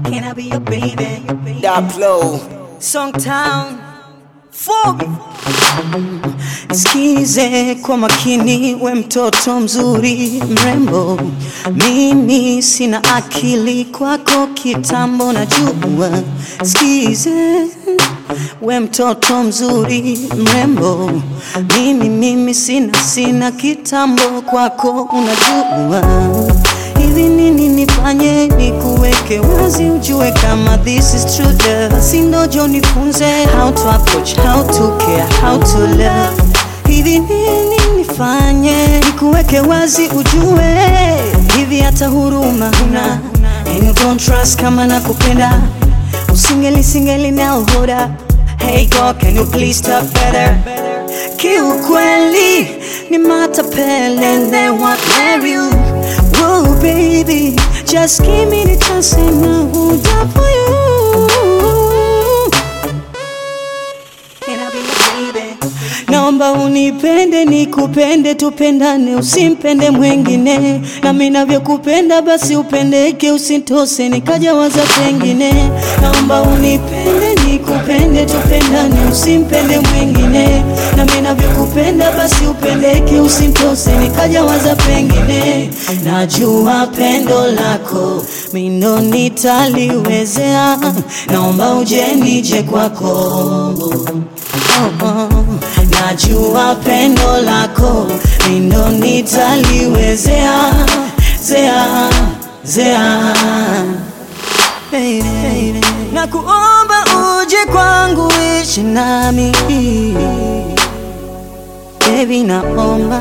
Can I be your baby? Daplo. Songtown Fobi Sikize kwa makini, we mtoto mzuri mrembo, mimi sina akili kwako kitambo najua. Sikize we mtoto mzuri mrembo, mimi mimi sina sina kitambo kwako unajua hivi nini nifanye nikuweke wazi ujue kama this is true love basi ndojo nifunze how to approach how to care how to love hivi nini nifanye nikuweke wazi ujue hivi hata huruma huna and you don't trust kama nakupenda usingeli singeli now hold up hey girl can you please stop better kiukweli ni matapele and they want marry you Whoa, baby, just give me the chance and I will die for you. Can I be your baby? Naomba unipende nikupende, tupendane, usimpende mwengine, nami navyokupenda basi upendeke, usitose nikaja waza pengine. Naomba unipende nikupende, tupendane, usimpende mwengine, nami navyokupenda basi upendeke, usitose nikaja waza pengine. Najua pendo lako mindo nitaliwezea, naomba uje nije kwako oh, oh. Najua pendo lako mindo nitaliwezea zea zea baby. Na kuomba uje kwangu ishi nami baby, naomba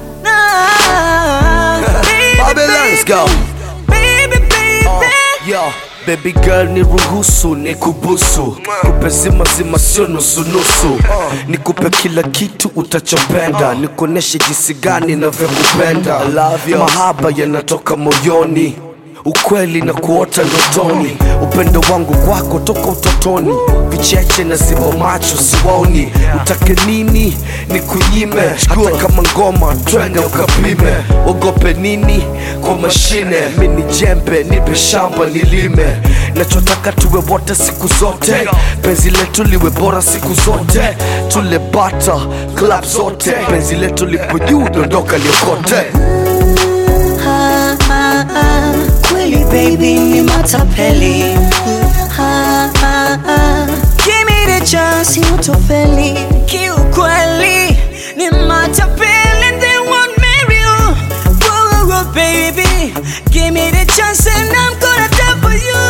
na, baby, Babylon, let's go. baby, baby. Yo, baby girl ni ruhusu ni kubusu kupe zima zima sio nusu nusu nikupe kila kitu utachopenda nikuoneshe jinsi gani navyokupenda mahaba yanatoka moyoni ukweli na kuota ndotoni upendo wangu kwako toka utotoni vicheche na zimo macho siwaoni utake nini ni kunyime hata kama ngoma twende ukapime ogope nini kwa mashine mini jembe nipe shamba nilime nachotaka tuwe wote siku zote penzi letu liwe bora siku zote tule bata club zote penzi letu lipo juu dondoka liokote Ah, ah, ah, kweli baby ni matapeli Ah, ah, ah, give me the chance utofeli kiukweli ni matapeli and they won't marry you Whoa, whoa, baby give me the chance and I'm gonna die for you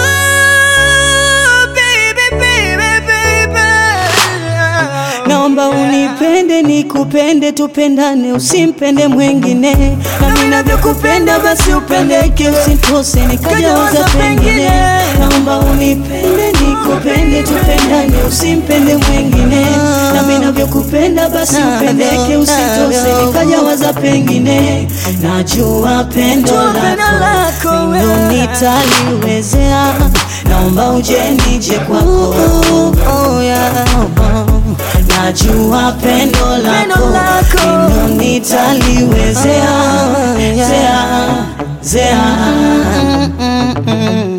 baby baby baby Naomba unipende nikupende, tupendane, usimpende mwengine, nami navyokupenda basi upendeke, usitose nikaja waza pengine. Naomba unipende nikupende, tupendane, usimpende mwengine, nami navyokupenda basi upendeke, usitose nikaja waza pengine. Najua pendo lako ndo nitaliwezea, naomba uje nije kwako. Oh, yeah. Najua pendo lako ndo nitaliwezea zea zea